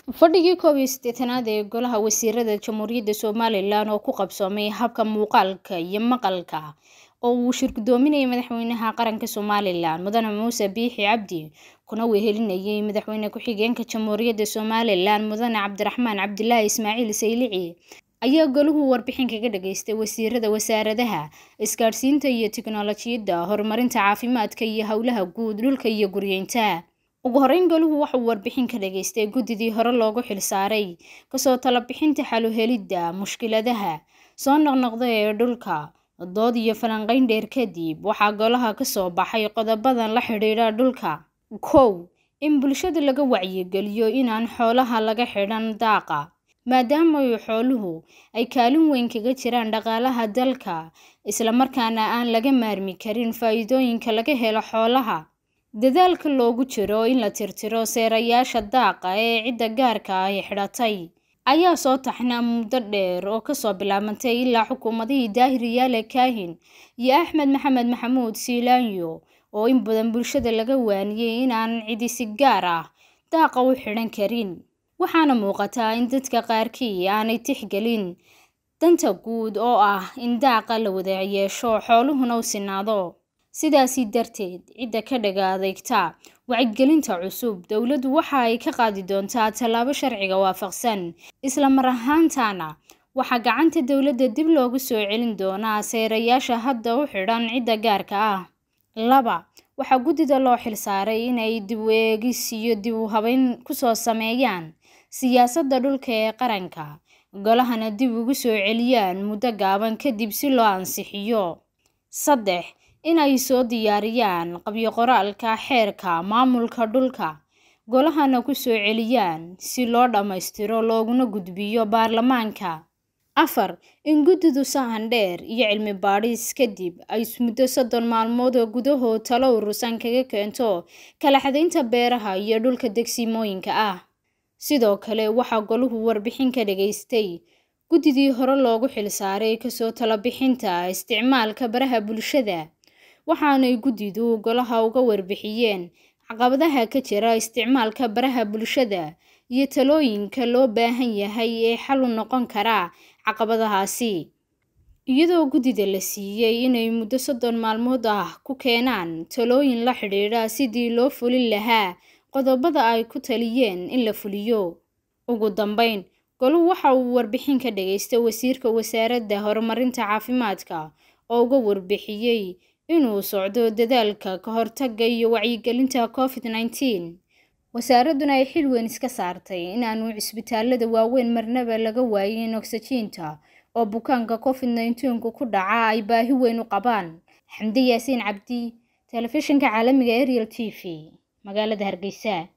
fadhigii koob iyo siddeetanaad ee golaha wasiirada jamhuuriyadda somalilan oo ku qabsoomay habka muuqaalka iyo maqalka oo uu shirgudoominayay madaxweynaha qaranka somalilan mudane muuse biixi cabdi kuna wehelinayay madaxweyne ku-xigeenka jamhuuriyadda somalilan mudane cabdiraxmaan cabdilaahi ismaaciil saylici ayaa golahu warbixin kaga dhageystay wasiirada wasaaradaha isgaadhsiinta iyo tiknolojiyadda horumarinta caafimaadka iyo howlaha guud dhulka iyo guryeynta ugu horeyn golahu waxauu warbixin ka dhageystay guddidii hore loogu xilsaaray kasoo talabixinta xaluhelidda mushkiladaha soo noqnoqda ee dhulka dood iyo falanqeyn dheer kadib waxaa golaha kasoo baxay qodobadan la xidhiidha dhulka kow in bulshada laga wacyigeliyo inaan xoolaha laga xidhan daaqa maadaama xooluhu ay kaalin weyn kaga jiraan dhaqaalaha dalka islamarkaana aan laga maarmi karin faa-iidooyinka laga helo xoolaha dadaalka loogu jiro in la tirtiro seerayaasha daaqa ee cidda gaarka ay xidhatay ayaa soo taxnaa muddo dheer oo kasoo bilaabantay ilaa xukuumadihii daahir yaale kaahin iyo axmed maxamed maxamuud siilaanyo oo in badan bulshada laga waaniyey inaan cidi si gaar ah daaqa u xidhan karin waxaana muuqataa in dadka qaarkii aanay tixgelin danta guud oo ah in daaqa la wada yeesho xooluhuna u sinaado sidaasi darteed cidda ka dhaga adeegta wacyigelinta cusub dowladdu waxa ay ka qaadi doontaa tallaabo sharciga waafaqsan isla mar ahaantaana waxaa gacanta dowladda dib loogu soo celin doonaa seerayaasha hadda u xidhan cidda gaarka ah laba waxaa guddida loo xilsaaray inay dib u eegis iyo dib u habeyn kusoo sameeyaan siyaasadda dhulka ee qaranka golahana dib ugu soo celiyaan muddo gaaban kadib si loo ansixiyo saddex in ay soo diyaariyaan qabyo qoraalka xeerka maamulka dhulka golahana ku soo celiyaan si loo dhammaystiro looguna gudbiyo baarlamaanka afar in guddidu sahan dheer iyo cilmi baadhis kadib ay muddo soddon maalmood oo gudahood talo urusan kaga keento kala xadaynta beeraha iyo dhulka degsimooyinka ah sidoo kale waxaa golahu warbixin ka dhageystay guddidii hore loogu xilsaaray kasoo talabixinta isticmaalka baraha bulshada waxaanay guddidu golaha uga warbixiyeen caqabadaha ka jira isticmaalka baraha bulshada iyo talooyinka loo baahan yahay ee xal u noqon kara caqabadahaasi iyadoo guddida la siiyey inay muddo soddon maalmood ah ku keenaan talooyin la xidhiidha sidii loo fulin lahaa qodobada ay ku taliyeen in la fuliyo ugu dambeyn golu waxa uu warbixin ka dhageystay wasiirka wasaaradda horumarinta caafimaadka oo uga warbixiyey inuu socdo dadaalka ka hortagga iyo wacyigelinta covid nneteen wasaaradduna ay xil weyn iska saartay inaanu cisbitaalada waaweyn marnaba laga waayin ogsajiinta oo bukaanka covid nneteenku ku dhaca ay baahi weyn u qabaan xamdi yaasiin cabdi telefishinka caalamiga ariel t v magaalada hargeysa